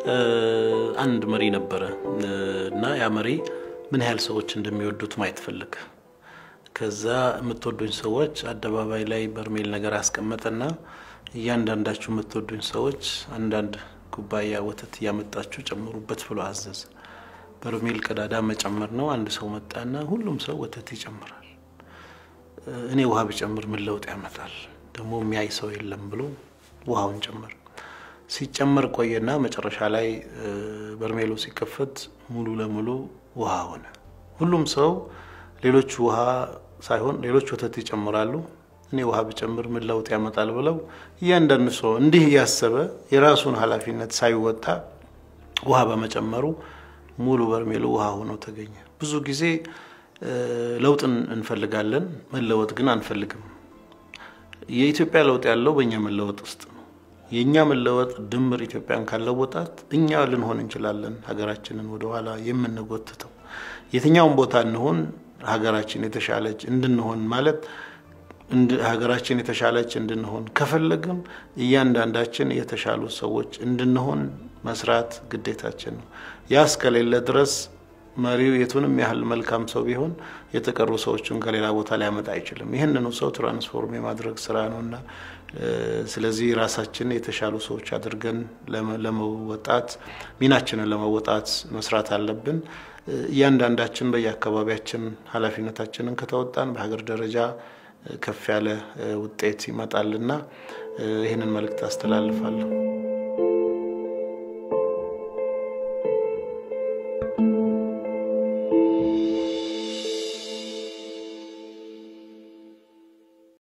አንድ መሪ ነበረ እና ያ መሪ ምን ያህል ሰዎች እንደሚወዱት ማየት ፈለገ። ከዛ የምትወዱኝ ሰዎች አደባባይ ላይ በርሜል ነገር አስቀመጠና እያንዳንዳችሁ የምትወዱኝ ሰዎች አንዳንድ ኩባያ ወተት እያመጣችሁ ጨምሩበት ብሎ አዘዘ። በርሜል ቀዳዳ መጨመር ነው። አንድ ሰው መጣና ሁሉም ሰው ወተት ይጨምራል። እኔ ውሃ ብጨምር ምን ለውጥ ያመጣል? ደግሞ የሚያይ ሰው የለም ብሎ ውሃውን ጨመር። ሲጨመር ቆየና መጨረሻ ላይ በርሜሉ ሲከፈት ሙሉ ለሙሉ ውሃ ሆነ። ሁሉም ሰው ሌሎች ውሃ ሳይሆን ሌሎች ወተት ይጨምራሉ፣ እኔ ውሃ ብጨምር ምን ለውጥ ያመጣል ብለው እያንዳንዱ ሰው እንዲህ እያሰበ የራሱን ኃላፊነት ሳይወጣ ውሃ በመጨመሩ ሙሉ በርሜሉ ውሃ ሆኖ ተገኘ። ብዙ ጊዜ ለውጥን እንፈልጋለን፣ መለወጥ ግን አንፈልግም። የኢትዮጵያ ለውጥ ያለው በእኛ መለወጥ ውስጥ ነው። የእኛ መለወጥ ድምር ኢትዮጵያን ካለወጣት እኛ ልንሆን እንችላለን ሀገራችንን ወደኋላ የምንጎትተው። የትኛውን ቦታ እንሆን ሀገራችን የተሻለች እንድንሆን ማለት ሀገራችን የተሻለች እንድንሆን ከፈለግም እያንዳንዳችን የተሻሉ ሰዎች እንድንሆን መስራት ግዴታችን ነው። ያ እስከሌለ ድረስ መሪው የቱንም ያህል መልካም ሰው ቢሆን የተቀሩ ሰዎችን ከሌላ ቦታ ሊያመጣ አይችልም። ይህንኑ ሰው ትራንስፎርም የማድረግ ስራ ነው እና ስለዚህ ራሳችን የተሻሉ ሰዎች አድርገን ለመወጣት ሚናችንን ለመወጣት መስራት አለብን። እያንዳንዳችን በየአካባቢያችን ኃላፊነታችንን ከተወጣን በሀገር ደረጃ ከፍ ያለ ውጤት ይመጣልና ይህንን መልእክት አስተላልፋለሁ።